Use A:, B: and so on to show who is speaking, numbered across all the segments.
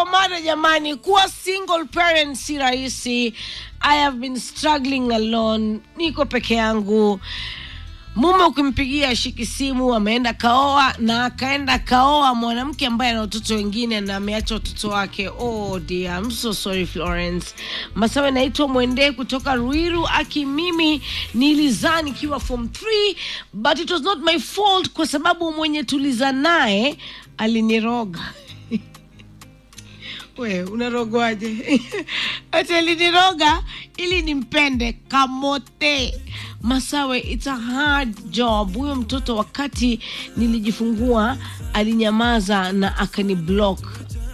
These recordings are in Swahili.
A: mada jamani, kuwa single parent si rahisi. I have been struggling alone, niko peke yangu. Mume ukimpigia ashiki simu, ameenda kaoa na akaenda kaoa mwanamke ambaye ana watoto wengine na ameacha watoto wake. Oh dear, I'm so sorry Florence. Masawe, naitwa Mwende kutoka Ruiru. Aki, mimi nilizaa nikiwa form 3 but it was not my fault kwa sababu mwenye tuliza naye aliniroga. We, unarogwaje? Ati aliniroga ili nimpende kamote. Masawe, it's a hard job. Huyo mtoto wakati nilijifungua alinyamaza na akaniblock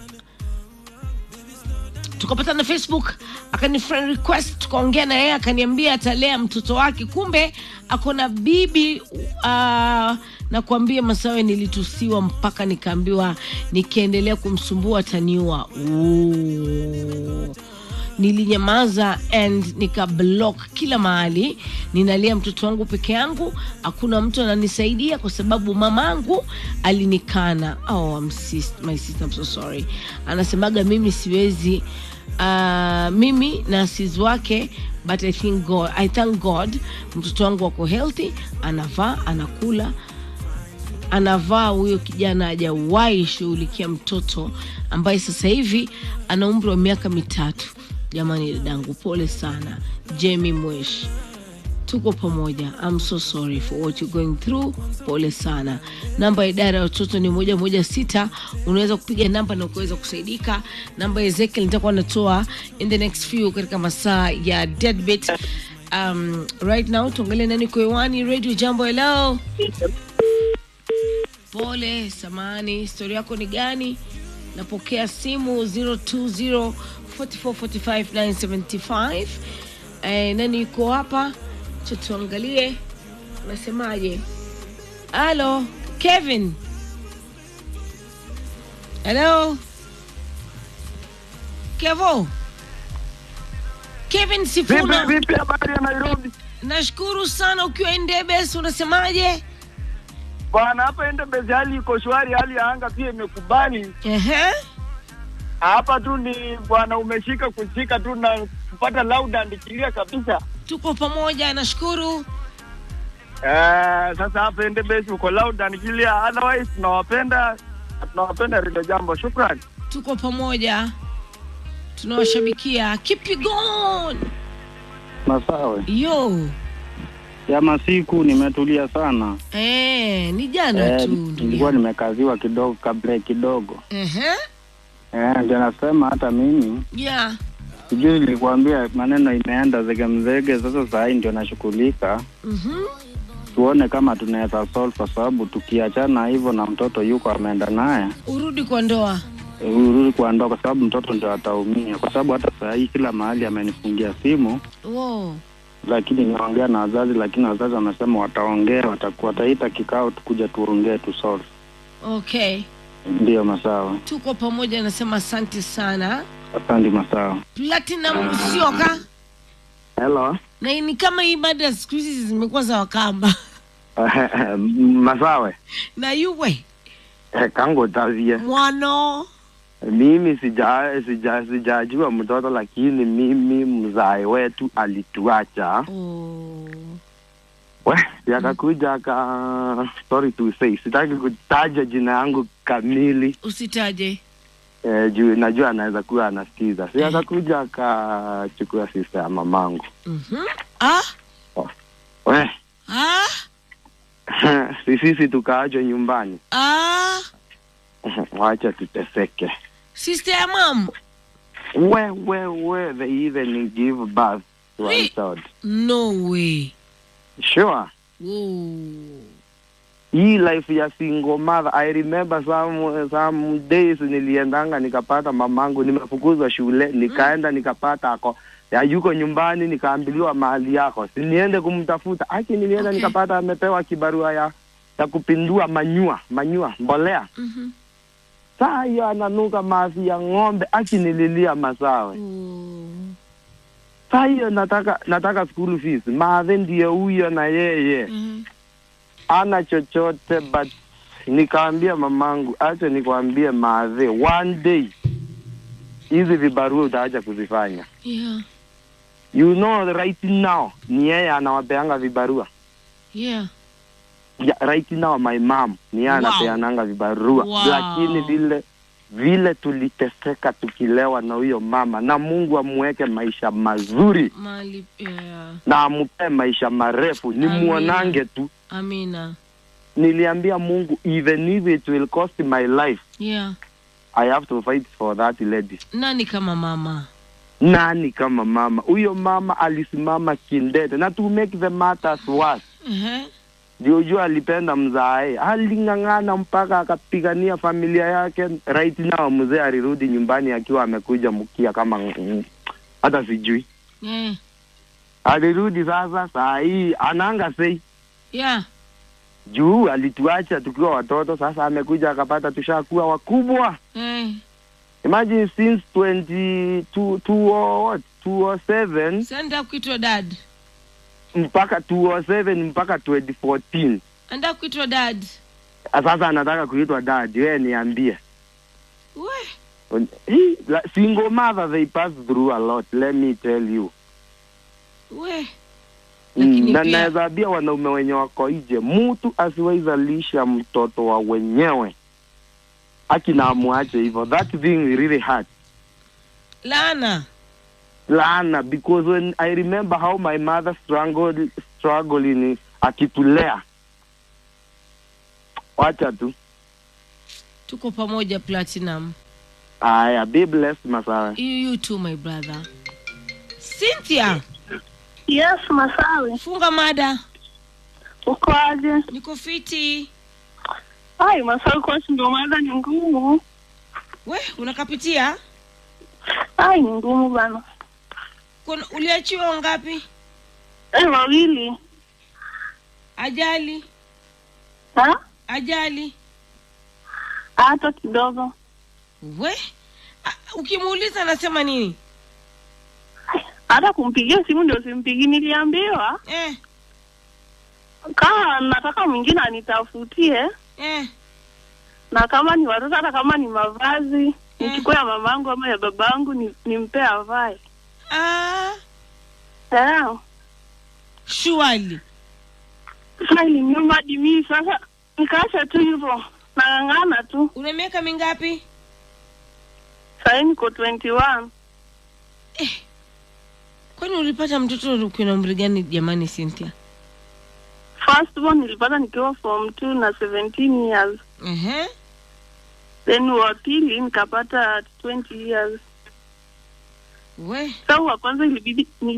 A: tukapatana Facebook, akani friend request, tukaongea na yeye, akaniambia atalea mtoto wake, kumbe ako na bibi uh, na kuambia Masawe, nilitusiwa mpaka nikaambiwa nikiendelea kumsumbua ataniua. Ooh. Nilinyamaza and nika block kila mahali. Ninalia mtoto wangu peke yangu, hakuna mtu ananisaidia kwa sababu mamangu alinikana. Oh, I'm sis my sister, I'm so sorry. Anasemaga mimi siwezi uh, mimi na sis wake but I think God, I thank God mtoto wangu wako healthy, anavaa anakula anavaa huyo kijana hajawahi shughulikia mtoto ambaye sasa hivi ana umri wa miaka mitatu. Jamani dadangu, pole sana. Jamie Mwesh, tuko pamoja. I'm so sorry for what you're going through. Pole sana. Namba ya idara ya watoto ni moja moja sita. Unaweza kupiga namba na ukaweza kusaidika. Namba ya Ezekiel nitakuwa natoa in the next few katika masaa ya deadbeat. Um, right now tuangalie nani kwa hewani. Radio Jambo, hello. Pole, samani, historia yako ni gani? Napokea simu 020 4445 975. Eh, nani yuko hapa? Cha tuangalie, unasemaje? Halo, Kevin. Hello, Kevo. Kevin
B: Vipi
A: Sifuna,
B: vipi, habari ya Nairobi
A: nashukuru sana ukiwa Endebes, unasemaje?
B: bwana? Hapa Endebezi hali iko shwari, hali ya anga pia imekubali.
A: Ehe.
B: Hapa tu ni bwana, umeshika kushika tu na kupata loud and clear kabisa.
A: Tuko pamoja, nashukuru.
B: Eh, sasa hapa Endebezi uko loud and clear, otherwise tunawapenda na tunawapenda Redio Jambo. Shukrani.
A: tuko pamoja, tunawashabikia. Keep it going.
C: Masawe
A: Yo,
C: ya masiku nimetulia sana
A: eh, ni jana
C: eh,
A: tu ndugu
C: nilikuwa
A: yangu.
C: nimekaziwa kidogo kabla kidogo
A: Ehe,
C: eh, ndio nasema hata mimi
A: yeah.
C: sijui nilikuambia maneno imeenda zege mzege. Sasa saa hii ndio nashughulika,
A: Mhm.
C: tuone kama tunaweza solve, kwa sababu tukiachana hivyo na mtoto yuko ameenda naye
A: Urudi kwa ndoa.
C: eh, urudi kwa ndoa, kwa sababu mtoto ndio ataumia, kwa sababu hata saa hii kila mahali amenifungia simu
A: Wow.
C: lakini naongea na wazazi, lakini wazazi wamesema wataongea, watakuwa wataita kikao tukuja tuongee tu solve.
A: Okay,
C: Ndiyo Masawa,
A: tuko pamoja, nasema asante sana.
C: asante Masawa.
A: Platinum Usioka,
D: Hello.
A: na ni kama hii mada ya siku hizi zimekuwa za Wakamba
D: Masawe.
A: na yuwe
D: Eh, Kango tavie.
A: mwano
D: Mimi sija sija sijajua mtoto lakini mimi mzae wetu alituacha.
A: oh.
D: We, yakakuja aka sorry to say, sitaki kutaja jina yangu kamili
A: Usitaje.
D: eh, juu najua anaweza kuwa anasikiza. Si akakuja akachukua sister ya mamangu.
A: Mhm. Ah,
D: We,
A: ah,
D: si sisi tukaachwa nyumbani.
A: ah.
D: Wacha tuteseke.
A: Sister ya mam.
D: We, we, we, they even give birth to a
A: Re-
D: child.
A: No way.
D: Sure.
A: Whoa.
D: Hii life ya single mother, I remember some, some days niliendanga nikapata mamangu, nimefukuzwa shule, nikaenda nikapata ako ya yuko nyumbani, nikaambiliwa mahali yako, si niende kumtafuta. Aki nilienda
A: Okay.
D: nikapata amepewa kibarua ya ya kupindua manyua manyua mbolea.
A: Mhm.
D: Saa hiyo ananuka mavi ya ng'ombe, aki nililia masawe.
A: Oh.
D: Saa hiyo nataka nataka school fees, maadhe ndiye huyo na yeye
A: Mhm.
D: ana chochote but nikaambia mamangu, acha nikwambie maadhe, one day hizi vibarua utaacha kuzifanya
A: yeah
D: you know right now ni yeye anawapeanga vibarua
A: yeah
D: yeah, right now my mom ni yeye
A: Wow.
D: anapeananga vibarua
A: Wow.
D: lakini vile vile tuliteseka tukilewa na huyo mama na mungu amweke maisha mazuri
A: mali yeah
D: na amupee maisha marefu ni
A: Amina.
D: muonange tu
A: amina
D: niliambia mungu even if it will cost my life
A: yeah
D: i have to fight for that lady
A: nani kama mama
D: nani kama mama huyo mama alisimama kindete na to make the matters worse
A: Ehe.
D: ndio jua alipenda mzae aling'ang'ana mpaka akapigania familia yake right now mzee alirudi nyumbani akiwa amekuja mkia kama mm, hata sijui
A: Eh.
D: alirudi sasa saa hii ananga sei
A: yeah
D: juu alituacha tukiwa watoto sasa amekuja akapata tushakuwa wakubwa
A: Eh.
D: imagine since 22 2 what 207
A: sanda kuitwa dad
D: mpaka 207 mpaka 2014
A: anda kuitwa dad
D: sasa anataka kuitwa dad wewe niambie
A: we
D: Hii, la- single mother they pass through a lot let me tell you
A: we
D: Mm,
A: Lakini
D: na
A: pia-
D: naweza ambia wanaume wenye wako nje mtu asiwaizalisha mtoto wa wenyewe akina amwache hivyo that thing really hurt
A: laana
D: laana because when i remember how my mother struggled struggling akitulea wacha tu
A: tuko pamoja platinum
D: aya be blessed masawe
A: you, you too my brother cynthia
E: Yes, Masawe.
A: funga mada
E: Uko aje?
A: niko fiti
E: Ai, Masawe, kwasi ndio mada ni ngumu.
A: we unakapitia
E: Ai, ni ngumu bana.
A: Kuna- uliachiwa wangapi
E: Eh, wawili.
A: ajali
E: Ha?
A: ajali
E: Hata kidogo.
A: we A- ukimuuliza anasema nini
E: Hata kumpigia simu ndio simpigi. Niliambiwa
A: eh,
E: kama nataka mwingine anitafutie,
A: eh.
E: na kama ni watoto, hata kama ni mavazi nichukue ya mamangu ama ya babangu ni, nimpe avae.
A: Ah,
E: Eh,
A: shuali
E: sasa iliniuma hadi mimi sasa nikaacha tu hivyo, nang'ang'ana tu.
A: una miaka mingapi
E: Sahii niko 21.
A: kwani ulipata mtoto ukiwa na umri gani jamani cynthia
E: First born nilipata nikiwa form 2 na 17 years.
A: Ehe.
E: then wa pili nikapata 20 years
A: we
E: sa wa kwanza ilibidi ni